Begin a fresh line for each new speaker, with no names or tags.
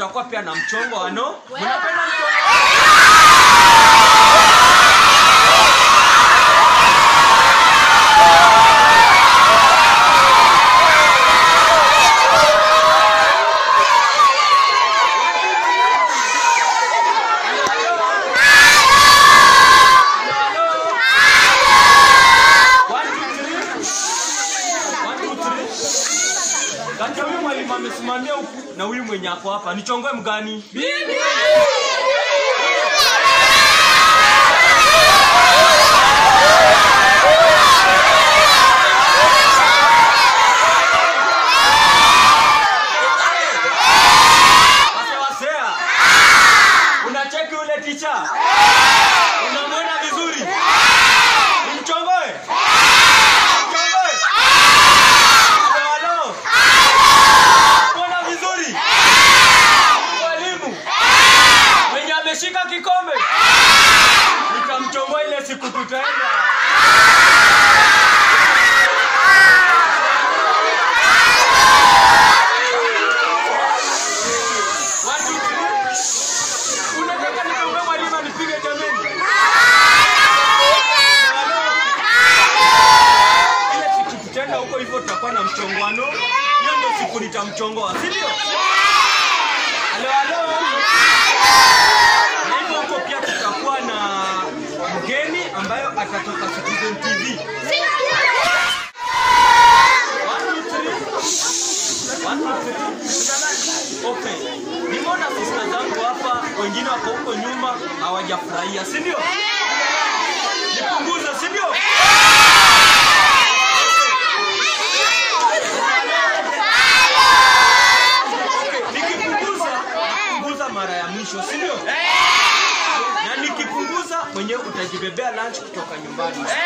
kutakuwa pia na mchongo ano mnapenda mchongo One, two, three. One, two, three. Kati ya huyu mwalimu amesimamia huku na huyu mwenye ako hapa nichongoe mgani wasewasea unacheki ule ticha unamwona vizuri nimchongoe Mchongoe. Halo, halo. Mbona vizuri mwalimu mwenye ameshika kikombe nitamchongoa ile siku tutaenda One, two, three. Unataka nichongoe mwalimu anipige jameni? Halo. Ile siku tutaenda huko hivyo tutakuwa na mchongwano. Hiyo ndio siku nitamchongoa, si ndio? Halo halo. Na hivyo huko pia tutakuwa na mgeni ambayo atatoka Citizen TV. One, two, three. One, two, three. Okay. Nimeona sista zangu hapa, wengine wako huko nyuma hawajafurahia, si ndio? Nipunguze, si ndio? Nikipunguza, napunguza mara ya mwisho, si ndio? Na nikipunguza mwenyewe utajibebea lunch kutoka nyumbani.